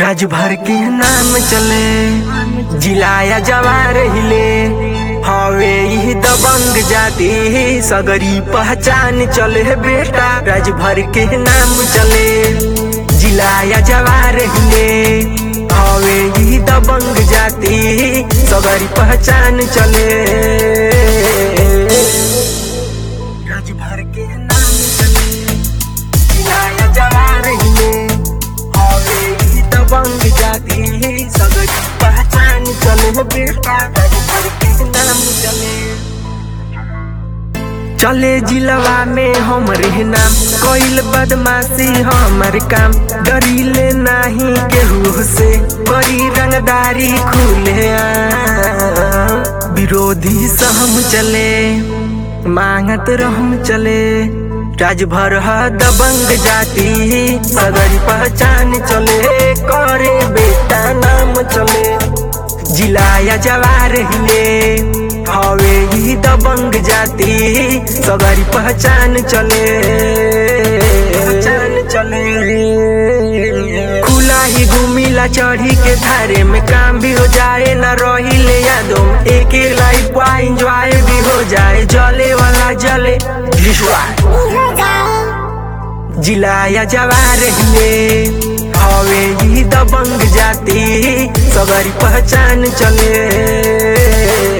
राज भर के नाम चले जिलाया जवार हिले हवे ही दबंग जाति सगरी पहचान चले बेटा राज भर के नाम चले जिलाया जवार हिले हवे ही दबंग जाति सगरी पहचान चले राज भर के नाम चले जिलाया जवार हिले हवे ही दबंग जाति सगरी पहचान चले बेटा राज भर के नाम चले चले जिलवा में हमरे नाम कोइल बदमाशी हमर काम डरीले नाही केहू से बड़ी रंगदारी खुले आम। विरोधी सहम चले मांगत रहम चले राज भर ह दबंग जाति सगरी पहचान चले करे बेटा नाम चले जिलाया जवार हिले हवे ही दबंग जाति सगरी पहचान चले पहचान चले खुला ही घूमिला चढ़ी के धारे में काम भी हो जाए न रही ले यादों में एक लाइफ का एंजॉय भी हो जाए जले वाला जले जिलाया जवार हिले हवे ही दबंग जाति सगरी पहचान चले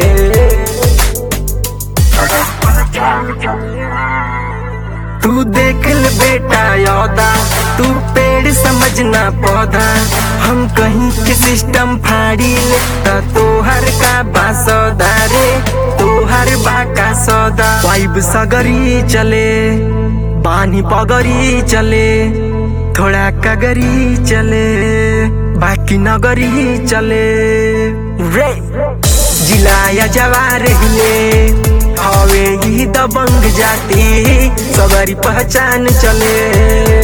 तू देख ल बेटा यौदा तू पेड़ समझना पौधा हम कहीं के सिस्टम फाड़ी ले त तोहर का बासौदा रे तोहर बा का सौदा वाइब सगरी चले बानी पगरी चले थोड़ा कगरी चले बाकी नगरी चले रे जिलाया जवार हिले हवे ही दबंग जाति सगरी पहचान चले